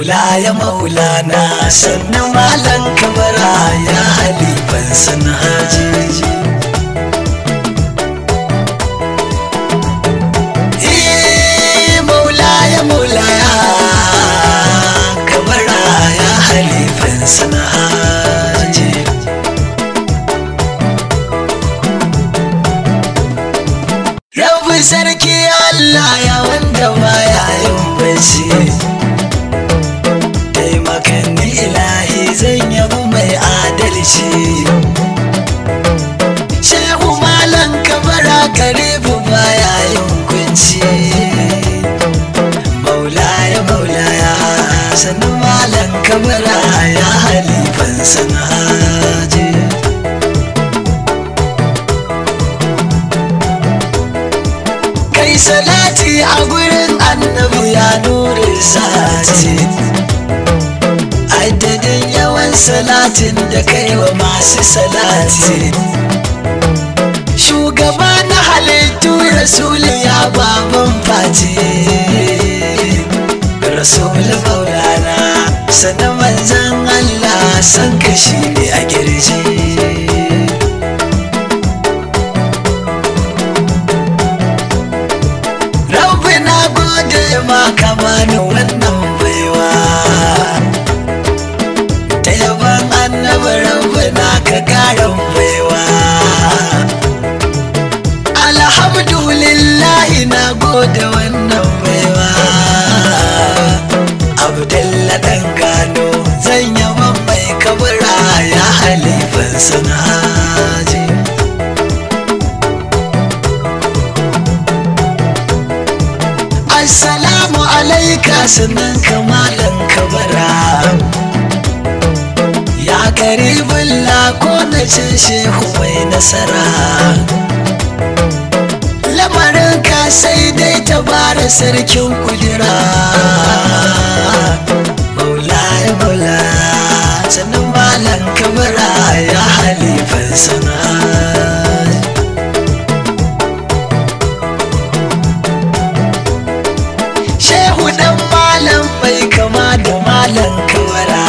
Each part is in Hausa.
maulaya maulana sannan malan kabara ya halifan san hajeji Eh, maulaya maulaya kabara ya halifan san hajeji Rabu sarki Allah ya wanda baya yin bacci Taimakan ni ilahi zan yabi mai adalci Shehu malan kabara karibu baya yin kunci Maulaya maulaya sannu malan kabara ya halifan sanaje kai salati a gurin annabi ya nuri sati adadin yawan salatin da kai wa masu salati shugaba na halittu rasulu ya baban fati rasulu maulana sannan manzan allah san kashi ne a girji Rabbi na gode ma ka bani wannan baiwa Ta yaban annabi rabbi na ka garan baiwa Alhamdulillahi na gode wannan baiwa Abdalla dan gano zan yaban mai kabura ya halifan sanaji Assalamu alaika sunan kamalan kabara Ya karibin ko na ce shehu mai nasara Lamarin ka sai dai ta bara sarkin kudura Maulaya maulaya sannan malan kabara ya halifan sana'a Shehu dan malam bai kama da malam kawara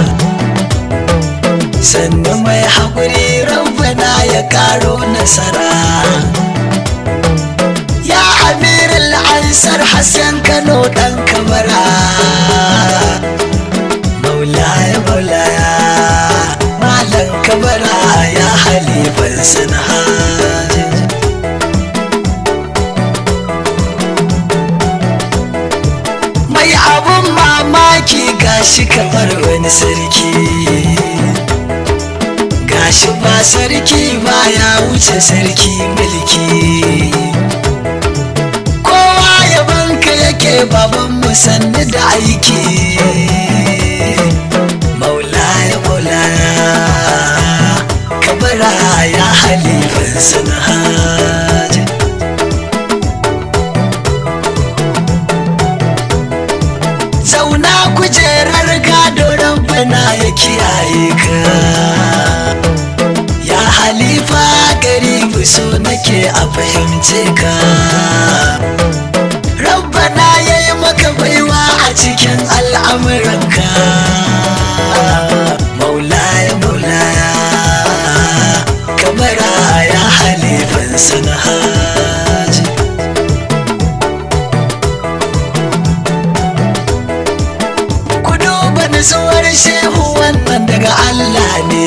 Sannu mai haƙuri rabbana ya ƙaro nasara Ya amirul ansar Hassan Kano ɗan kamara Maulaya maulaya malam kabara ya halifan sanhajin mai abun mamaki gashi kamar wani sarki gashi ba sarki ba ya wuce sarki mulki kowa yabanka yake baban musanni da aiki maulaya maulaya kabara ya halifan sanhajin zauna kujerar gado rabbana ya kiyaye ka ya halifa garibu so nake a fahimce ka rabbana ya yi maka baiwa a cikin al'amuranka maulaya maulaya kamara ya halifan sanahaji ku duba nutsuwar shehu wannan daga Allah ne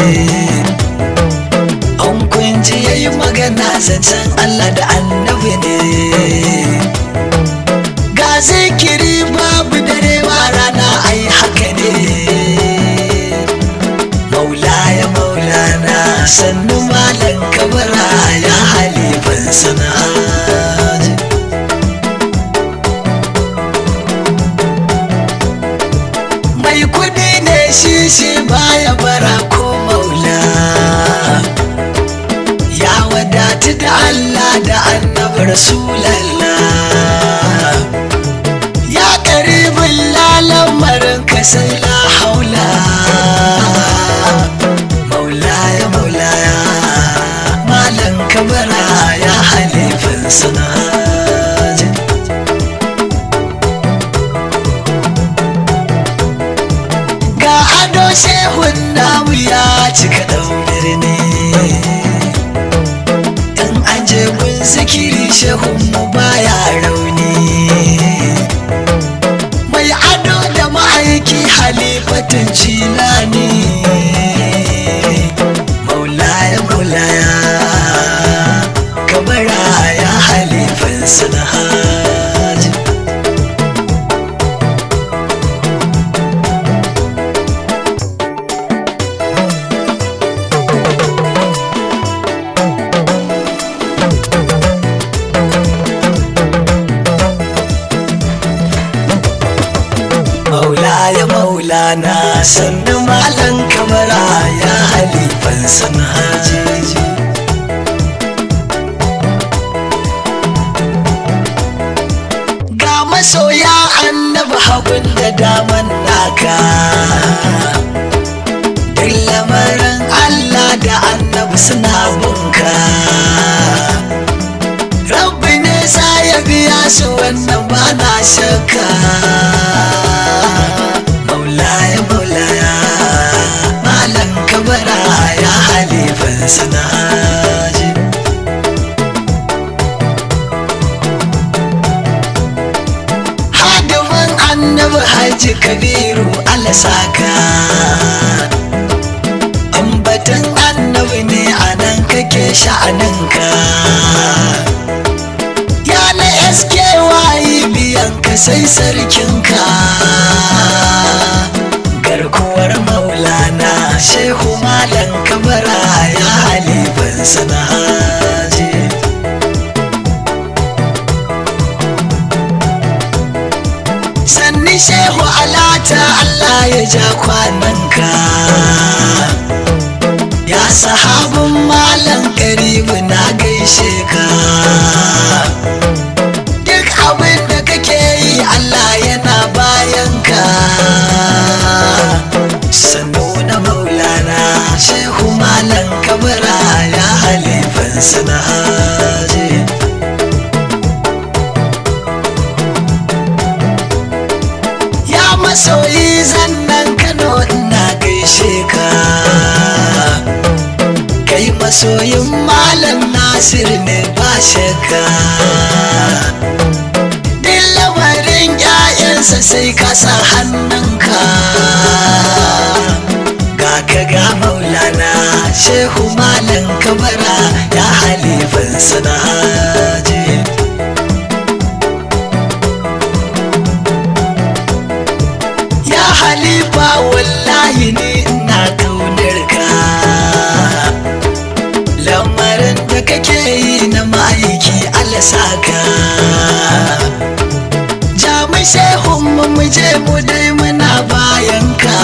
an kunji ya yi magana zancen Allah da annabi ne ga zikiri babu dare ba rana ai haka ne maulaya maulana sannu malan kabara ya halifan sana'a mai kudi ne shi shi baya bara ko maula ya wadatu da Allah da annabi rasulallah ya karibin lalamarin ka sai la haula maulaya maulaya malan kabara ya halifin sanajin shehun mu baya rauni mai ado da ma'aiki halifatin cilani maulaya maulaya kabara ya halifan sanahaji maulaya maulana sannu malan kamara ya halifan sanahaji ga masoya annabi hagun da daman naka duk lamarin Allah da annabi suna bunka rabbi ne sa ya biya su wannan ba na shakka maulaya maulaya malan kabara ya halifan sanaji hadimin annabi haji kabiru alasaka ambatan annabi ne a nan kake sha'aninka ya na SKY biyan ka sai sarkinka garkuwar maulana shehu malan kabara ya halifan sanaji sanni shehu alata Allah ya ja kwananka ya sahabin malam karibu na gaishe ka duk abin da kake yi Allah yana bayan ka sannu na maulana shehu malam kabara ya halifan sanaji ya masoyi zannan kano ina gaishe ka kai masoyin malam nasir ne ba shakka duk lamarin 'ya'yansa sai ka sa hannunka ga ka ga maulana shehu malam kabara ya halifan sanaji ya halifa wallahi ne ina kaunar ka lamarin da kake yi na ma'aiki alasaka jami shehun mu mu je mu dai muna bayan ka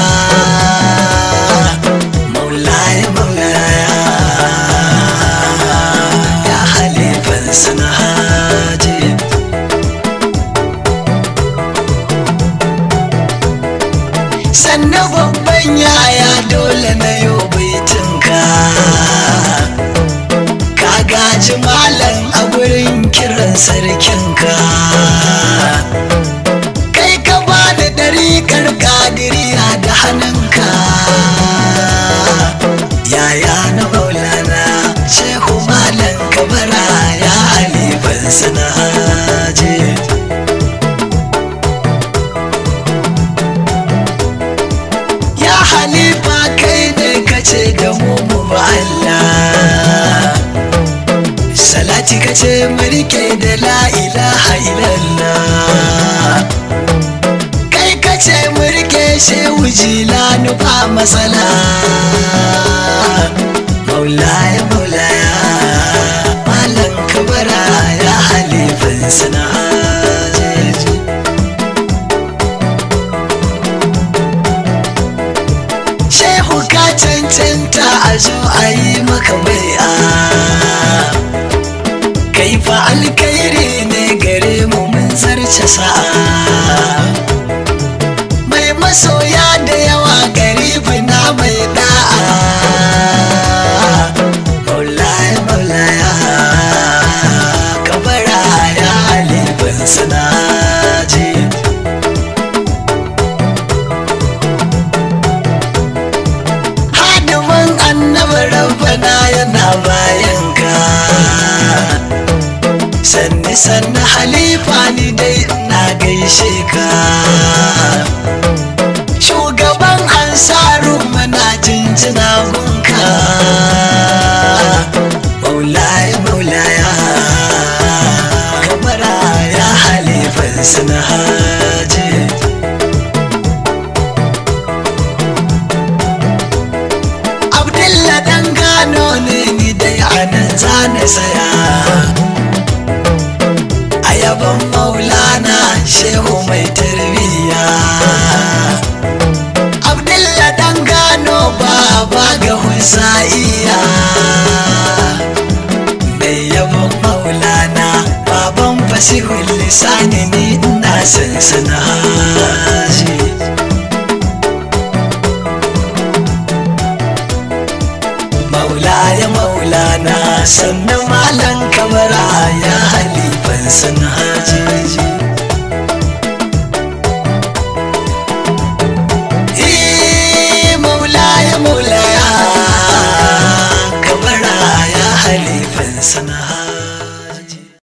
maulaya maulaya ya halifan sanahaji sannan babban yaya dole na yau baitinka ka gaji malam a gurin kiran sarkinka kai ka ba da ɗariƙar ƙadiriya da hannunka yaya na maulana shehu malam kabara ya halifan sanaje ya halifa kai ne kace da mu mu ba Allah salati kace mu rike da la ilaha illallah kai kace mu rike shehu jilanu ba matsala maulaya maulaya malam kabara ya halifan sanajeji shehu ka cancanta a zo a yi maka bai'a kai fa alkairi ne gare mu mun zarce sa'a mai masoya da yawa garibi na mai da'a maulaya maulaya kabara ya halifin sanaji hadimin annabi rabbana yana bayan ka sanni sanni halifa ni dai na gaishe ka shugaban ansaru mana jinjina gunka maulaya maulaya kamara ya halifan suna haji abdulla dan gano ne ni dai anan zane saya a yaban maulana shehu mai tarbiyya abdulla dan gano baba ga husa'iya mai yaban maulana baban fasihul lisani ni ina sansana haji maulaya maulana sannan malan kamara ya halifan sana haji Eh, maulaya maulaya kamara ya halifan sana